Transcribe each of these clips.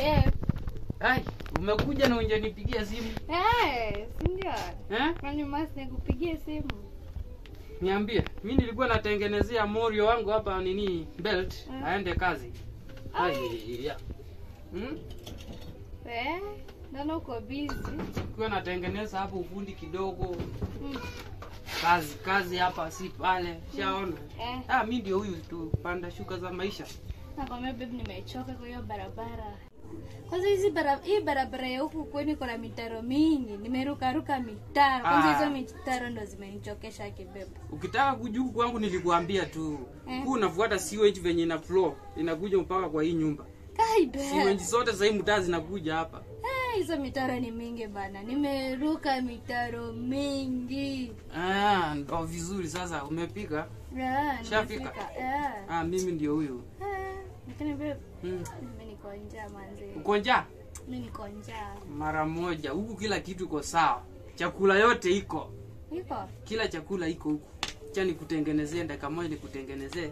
Babe. Ai, umekuja na unjanipigia simu Eh, si ndio? eh? Kwani masi nikupigie simu? Niambie, mi nilikuwa natengenezea morio wangu hapa nini belt Mm. aende kazi. Ai, ya. Hmm? Eh, naona uko busy. Nilikuwa natengeneza hapo ufundi kidogo, Mm. kazi kazi hapa si pale, shaona. Eh, Ah, mi ndio huyu tu panda shuka za maisha. nakwambia babe nimechoka kwa hiyo barabara. Kwanza hizi bara, hii barabara ya huku kwenu kuna mitaro mingi. Nimerukaruka mitaro. Kwanza Ah. hizo mitaro ndo zimenichokesha kibebe. Ukitaka kujuku kwangu nilikuambia tu. Eh. Huu unafuata sewage venye ina flow, inakuja mpaka kwa hii nyumba. Kai babe. Sewage zote sasa hii mtaa zinakuja hapa. Eh, hizo mitaro ni mingi bana. Nimeruka mitaro mingi. Ah, ndo vizuri sasa umepika. Yeah, Shafika? nimefika. Yeah. Ah, mimi ndio huyu. Eh, lakini babe, Hmm. mimi niko njaa manzi. Uko njaa? Mimi niko njaa. Mara moja. Huku kila kitu iko sawa. Chakula yote iko. Iko? Kila chakula iko huku. Cha nikutengenezee dakika moja nikutengenezee.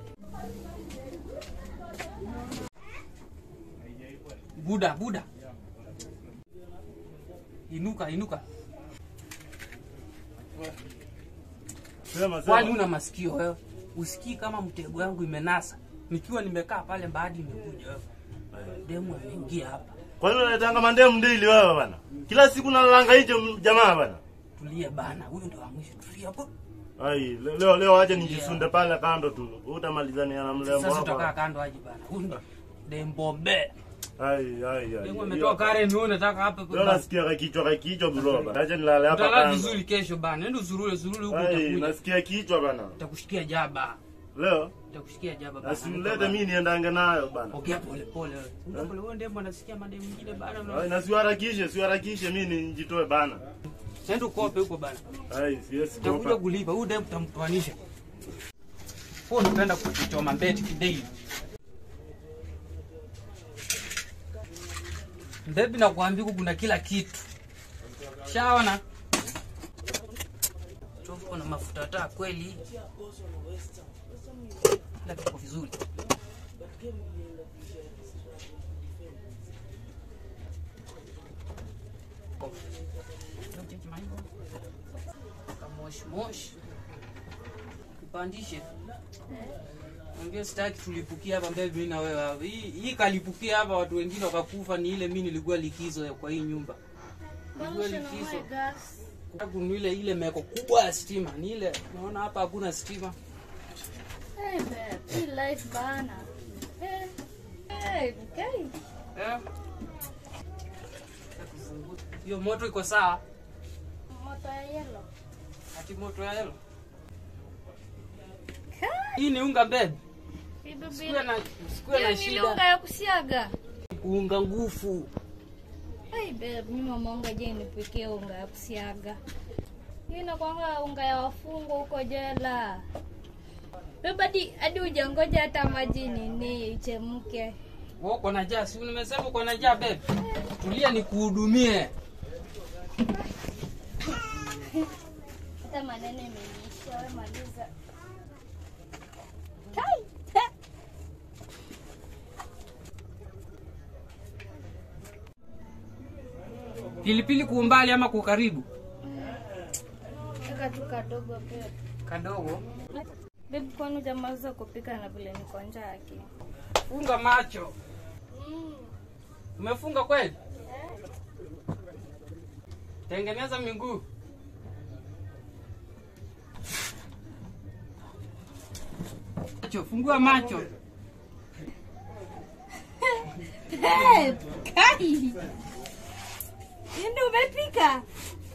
Buda, buda. Inuka, inuka. Sema Kwani sema. una masikio wewe? Usikii kama mtego yangu imenasa. Nikiwa nimekaa pale baadi imekuja wewe. Demu ameingia hapa. Kwa nini unaletanga mandemu ndili wewe bana? Kila siku nalalanga nje m- jamaa bana. Tulia bana. Huyu ndo wa mwisho. Tulia hapo. Ai, le- leo leo acha nijisunde pale kando tu. Utamalizania na mlembo Sasa utakaa hapa. kando aje bana. Huyu ndo Dembombe. Ai ai ai. Demu ametoa kare ni wewe unataka hapa. Leo nasikia kakichwa kakichwa bro bana. Acha nilale hapa Utalala kando. vizuri kesho bana. Nenda usurule surule huko Ai, utakuja. nasikia kichwa bana. Utakushikia jaba. Leo Utakushikia jaba bana. asimlete mimi niendange nayo bana. Ongea pole pole wewe. Ongea pole wewe ndembo anasikia mademu mengine bana. Ai, na siharakishe, siharakishe mimi nijitoe bana. Sasa ukope huko bana. Ai, siwezi Utakuja kuopa. kulipa. Huyu demu tutamtoanisha. Huo unapenda kuchoma mbeti kidei. Mbebi nakwambia huku kuna kila kitu. Shaona? Chofu kuna mafuta taa kweli. Kila kitu vizuri. Moshi moshi. Kipandishe. Ongea sitaki tulipukia hapa mbele mimi na wewe hapa. Hii hii kalipukia hapa watu wengine wakakufa ni ile mimi nilikuwa likizo ya kwa hii nyumba. Nilikuwa likizo. Kuna ile ile meko kubwa ya stima. Ni ile naona hapa hakuna stima. Hey babe, hii life bana. Eh. Hey, okay. Eh? Hiyo moto iko sawa? Moto ya yellow. Ati moto ya helo. Hii ni unga bebe. Hii babe, Sikuwe na sikuwe na hiyo ni shida. unga ya kusiaga. Kuunga nguvu. Hey babe, mimi mamaonga je nipikie unga ya kusiaga. Hii inakwanga unga ya wafungwa huko jela. Babe, hadi hadi hujangoja hata maji nini ichemke. Wewe uko na njaa, si nimesema uko na njaa bebe. Tulia nikuhudumie. Hata maneno imenisha, wewe maliza. Kai. he. Pilipili kuumbali ama kwa karibu? Weka tu kadogo babe. Kadogo. Babe, kwani hujamaliza kupika na vile niko njaa yake? Funga macho. Mm. Umefunga kweli? Tengeneza miguu. Macho, fungua macho. Babe, kai. Ndio umepika?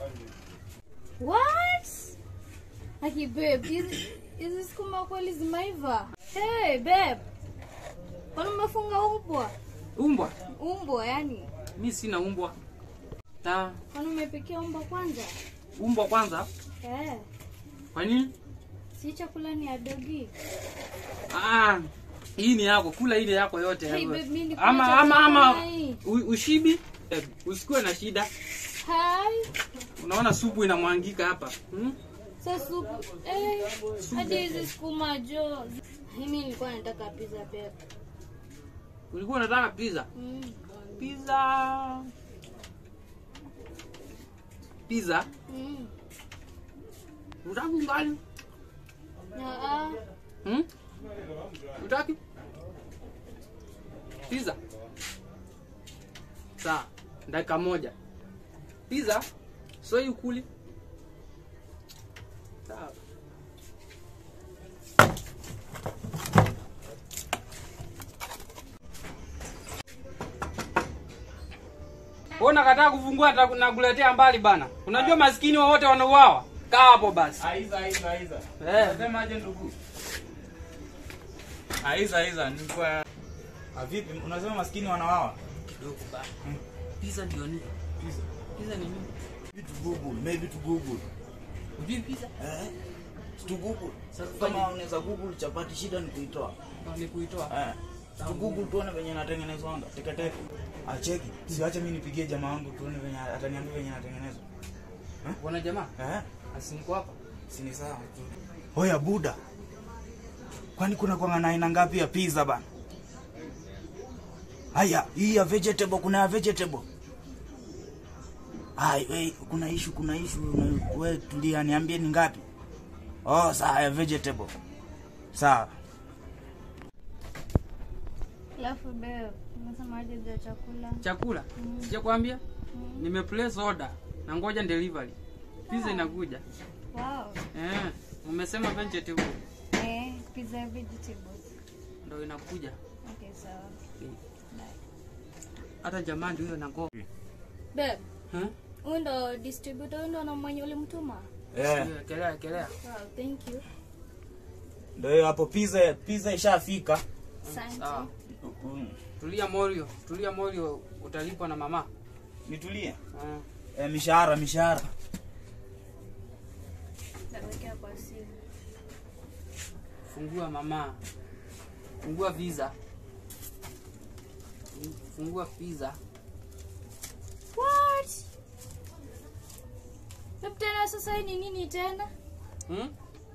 What? Aki babe, hizi hizi sukuma kweli zimeiva. Hey babe. Kwani umefunga umbwa? Umbwa. Umbwa yani. Mi sina umbwa. Ta Kwani umepikia umbwa kwanza? umbwa kwanza. Eh, Kwa nini? si chakula ni ya dogi. Ah, hii ni yako, kula ile yako yote. Hey, wewe. babe, mimi nikula ama chakula ama ama kama hii. u- ushibi eh, usikuwe na shida. Hai. Unaona supu inamwangika hapa hmm? Sasa supu. Eh, hadi hizi sukuma jo. Mimi nilikuwa nataka pizza babe. Ulikuwa unataka pizza? Mm. pizza pizza Mm. utaki ngali Ah, hmm? utaki pizza saa dakika moja pizza so ikuli sawa Wewe unakataa kufungua ta- na kuletea mbali bana. Unajua maskini wote wanauawa. Kaa hapo basi. Aiza, aiza, aiza. Eh. Unasema aje ndugu? Aiza, aiza, nilikuwa Ah, vipi? Unasema maskini wanawawa? Kidogo bana. Pizza ndio nini? Pizza. Pizza ni nini? Vitu Google, maybe to Google. Ujui pizza? Eh? To Google. Sasa Kama unaweza Google chapati shida ni kuitoa. ni kuitoa. Eh. To Google tuone venye inatengenezwa teke teke. Acheki. Siache mimi nipigie jamaa wangu tuone venye ataniambia venye natengenezwa. Bwana jamaa, Eh? asiniko hapa. Si ni sawa tu. Hoya buda. Kwani kuna kwa na aina ngapi ya pizza bana? Haya, hii ya vegetable kuna ya vegetable. Hai, we, kuna issue, kuna issue. na- We tulia, niambie ni ngapi? Oh, sawa ya vegetable. Sawa. Alafu babe, unasema aje za chakula? Chakula. Sijakwambia? Nime place order na ngoja delivery. Pizza inakuja. Wow. Eh, umesema vegetable Eh, pizza vegetables. ndio inakuja. Okay, sawa. Hata jamaa ndio huyo na ngo. Babe, Eh? huyu ndo distributor, huyu ndo na mwenye ulimtuma? Eh, Kelea kelea. Wow, thank you. ndio hiyo hapo pizza, pizza ishafika. Asante. Sawa. Mm. Tulia Morio, tulia Morio utalipwa na mama. Nitulie. Eh. Eh, mishahara, mishahara. Nawekea kwa simu. Fungua mama. Fungua visa. Fungua pizza. What? Babe, tena sasa hii ni nini tena? Hmm?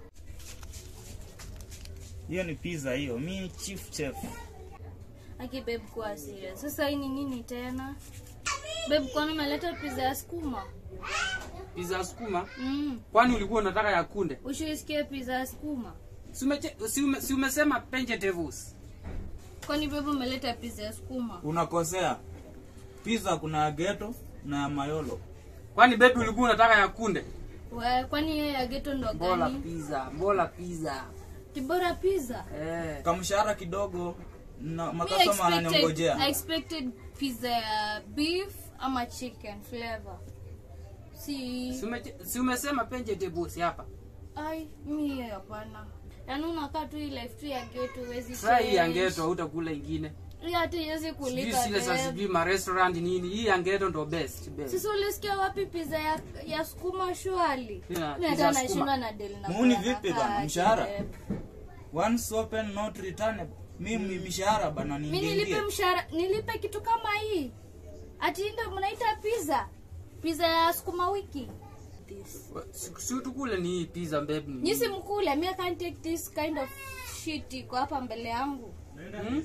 Hiyo ni pizza hiyo. Mi chief chef. Aki babe, kuwa serious. Sasa hii ni nini tena? Babe, kwani umeleta pizza ya sukuma? Pizza ya sukuma? Mm. Kwani ulikuwa unataka ya kunde? Ushaisikia pizza ya sukuma? Si umeche- si ume- si umesema vegetables? Kwani babe umeleta pizza ya sukuma? Unakosea. Pizza kuna ya ghetto na ya mayolo. Kwani baby ulikuwa unataka ya kunde? We, kwani yeye ya ghetto ndo Bola gani? pizza, bola pizza. Tibora pizza. Eh. Kamshahara kidogo na Me makasoma expected, I ananiongojea. expected pizza ya beef ama chicken flavor. Si Si umeche- si umesema vegetables hapa? ai mi hapana. Yaani unakaa tu hii life tu ya ghetto huwezi Sasa hii ya change. ghetto hautakula ingine. Hii hata iwezi Sijui kulika. zile za babe. sijui ma restaurant nini. Hii ya ghetto ndo best. best. Sasa ulisikia wapi pizza ya, ya sukuma shwali? Yeah, Mimi pizza ya hata sukuma. nashindwa na deli na Muuni kula vipi nakaa bana, aje, mshahara? babe. Once open not returnable. Mimi mishahara bana mi nilipe niingie. mshahara nilipe kitu kama hii ati ndo mnaita pizza pizza ya sukuma wiki this Si si tukule ni hii pizza babe ni. nyisi mkule mi I can't take this kind of shit iko hapa mbele yangu Hmm?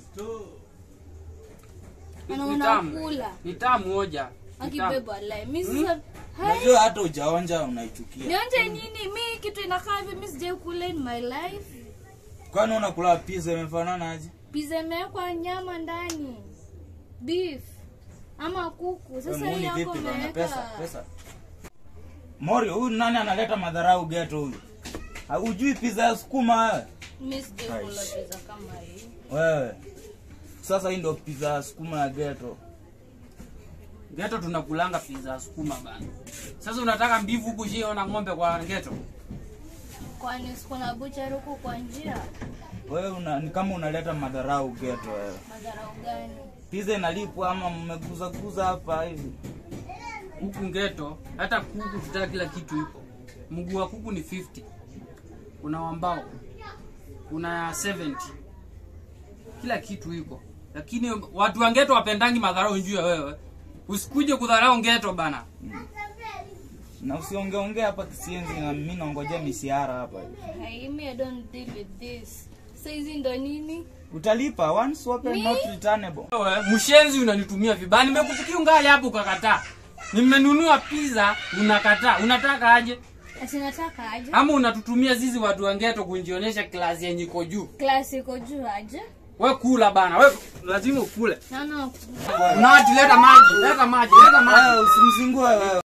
na Ni tamu. unakula Ni tamu moja. Ni tamu. akibebwa lai mi sasa hai Unajua hata ujaonja unaichukia. nionje nini mi kitu inakaa hivi mi sijai kula in my life Kwani unakula pizza imefanana aje? pizza imewekwa nyama ndani beef ama kuku Wewe sasa hii muuni yako vipi bana pesa, umeweka pesa. Morio, huyu nani analeta madharau ghetto huyu? Haujui pizza ya sukuma wewe? mi sijai kula pizza kama hii Wewe. Sasa hii ndio pizza ya sukuma ya ghetto. Ghetto tunakulanga pizza ya sukuma bana. Sasa unataka mbivu huku shio na ng'ombe kwa ghetto? kwani sikuna bucha huku kwa njia Wewe una, ni kama unaleta madharau ghetto wewe. madharau gani Pizza inalipwa ama mmeguza guza hapa hivi? Huku ghetto hata kuku tutaka kila kitu iko. Mguu wa kuku ni 50. Kuna wambao. Kuna 70. Kila kitu iko. Lakini watu wa ghetto wapendangi madharau njuu ya wewe. Usikuje kudharau ghetto bana. Na usiongeongea hapa kisienzi na mimi naongojea misiara hapa hivi. Hey, me, I don't deal with this. saizi ndo nini utalipa once open Mi? not returnable Wewe, mshenzi unanitumia vibaya nimekupikia ungali hapo ukakataa nimenunua pizza unakataa unataka aje ati nataka aje ama unatutumia zizi watu wangeto kunjionyesha klasi yenye iko juu klasi iko juu aje we kula bana we lazima ukule naona unawati leta maji leta maji leta maji Wewe usimzingue wewe